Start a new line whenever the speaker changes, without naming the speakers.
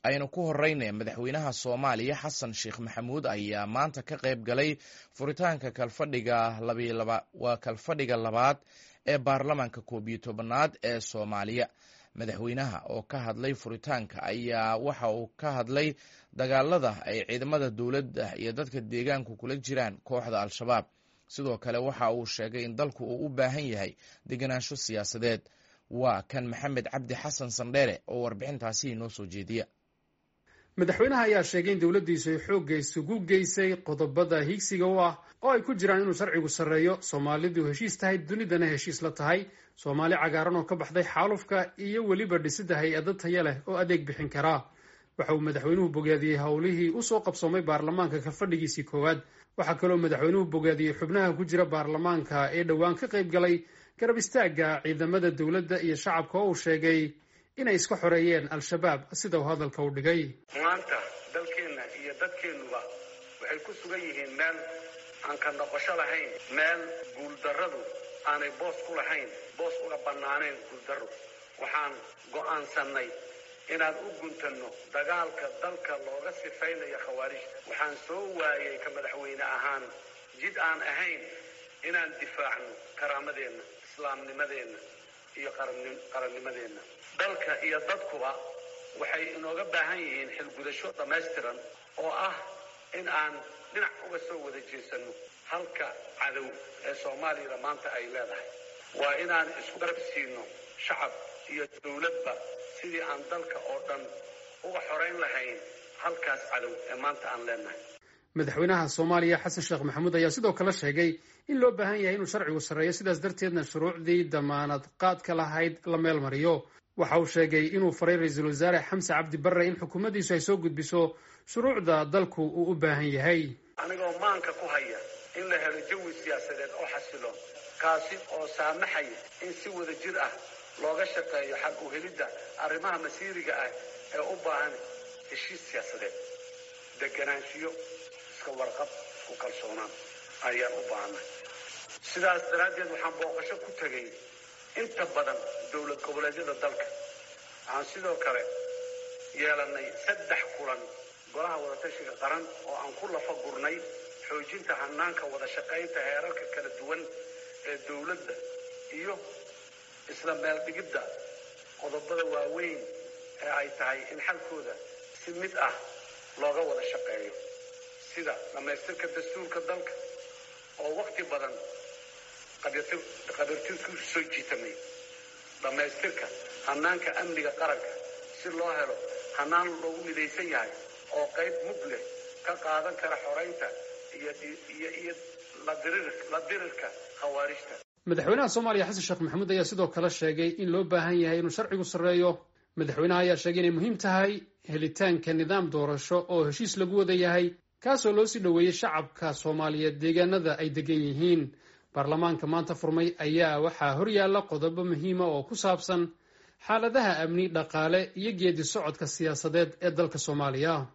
aynu ku horeyna madaxweynaha soomaaliya xasan sheekh maxamuud ayaa maanta ka qayb galay furitaanka kalfadhiga waa kalfadhiga labaad ee baarlamaanka koob iyo tobanaad ee soomaaliya madaxweynaha oo ka hadlay furitaanka ayaa waxa uu ka hadlay dagaalada ay ciidamada dowladda iyo dadka deegaanku kula jiraan kooxda al-shabaab sidoo kale waxa uu sheegay in dalku uu u baahan yahay degenaansho siyaasadeed waa kan maxamed cabdi xasan sandheere oo warbixintaasi inoo soo jeediya
madaxweynaha ayaa sheegay in dowladdiisu ay xoogga isugu geysay qodobada hiigsiga u ah oo ay ku jiraan inuu sharcigu sarreeyo soomaalidu heshiis tahay dunidana heshiis la tahay soomaali cagaaran oo ka baxday xaalufka iyo weliba dhisidda hay-ado taya leh oo adeeg bixin karaa waxa uu madaxweynuhu bogaadiyey howlihii usoo qabsoomay baarlamaanka ka fadhigiisii koowaad waxaa kaloo madaxweynuhu bogaadiyey xubnaha ku jira baarlamaanka ee dhowaan ka qayb galay garab istaagga ciidamada dowladda iyo shacabka oo uu sheegay inay iska xoreeyeen al-shabaab sida uu hadalka u dhigay
maanta dalkeenna iyo dadkeennuba waxay ku sugan yihiin meel aan ka noqosho lahayn meel guuldarradu aanay boos ku lahayn boos uga bannaanayn guuldarru waxaan go'aansannay inaan u guntanno dagaalka dalka looga sifaynayo khawaarijta waxaan soo waayay ka madaxweyne ahaan jid aan ahayn inaan difaacno karaamadeenna islaamnimadeenna iyo qarannimadeenna dalka iyo dadkuba waxay inooga baahan yihiin xilgudasho dhammaystiran oo ah in aan dhinac uga soo wada jeesanno halka cadow ee soomaaliyada maanta ay leedahay waa inaan isku garab siino shacab iyo dowladba sidii aan dalka oo dhan uga xorayn lahayn halkaas cadow ee maanta aan leenahay
madaxweynaha soomaaliya xasan sheekh maxamuud ayaa sidoo kale sheegay in loo baahan yahay inuu sharcigu sarreeyo sidaas darteedna shuruucdii damaanad qaadka lahayd la meel mariyo waxa uu sheegay inuu faray ra-iisul wasaare xamse cabdi barre in xukuumaddiisu ay soo gudbiso shuruucda dalku uu u baahan yahay
anigoo maanka ku haya in la helo jawi siyaasadeed oo xasiloon kaasi oo saamaxaya in si wada jir ah looga shaqeeyo xal u helidda arrimaha masiiriga ah ee u baahan heshiis siyaasadeed deganaanshiyo iska warqab isku kalsoonaan ayaan u baahanay sidaas daraaddeed waxaan booqasho ku tegay inta badan dowlad goboleedyada dalka waxaan sidoo kale yeelanay saddex kulan golaha wadatashiga qaran oo aan ku lafa gurnay xoojinta hanaanka wada shaqaynta heerarka kala duwan ee dowladda iyo isla meeldhigidda qodobada waaweyn ee ay tahay in xalkooda si mid ah looga wada shaqeeyo sida dhammaystirka dastuurka dalka oo wakhti badan qabiirtirku soo jiitamay dhammaystirka hanaanka amniga qaranka si loo helo hanaan loogu midaysan yahay oo qayb mug leh ka qaadan kara xoraynta iyo iyo la dirirka khawaarijta
madaxweynaha soomaaliya xasan sheekh maxamuud ayaa sidoo kale sheegay in loo baahan yahay inuu sharcigu sarreeyo madaxweynaha ayaa sheegay inay muhiim tahay helitaanka nidaam doorasho oo heshiis lagu wada yahay kaasoo loo sii dhoweeyey shacabka soomaaliyeed deegaanada ay degan yihiin baarlamaanka maanta furmay ayaa waxaa horyaalla qodobo muhiima oo ku saabsan xaaladaha amni dhaqaale iyo geedi socodka siyaasadeed ee dalka soomaaliya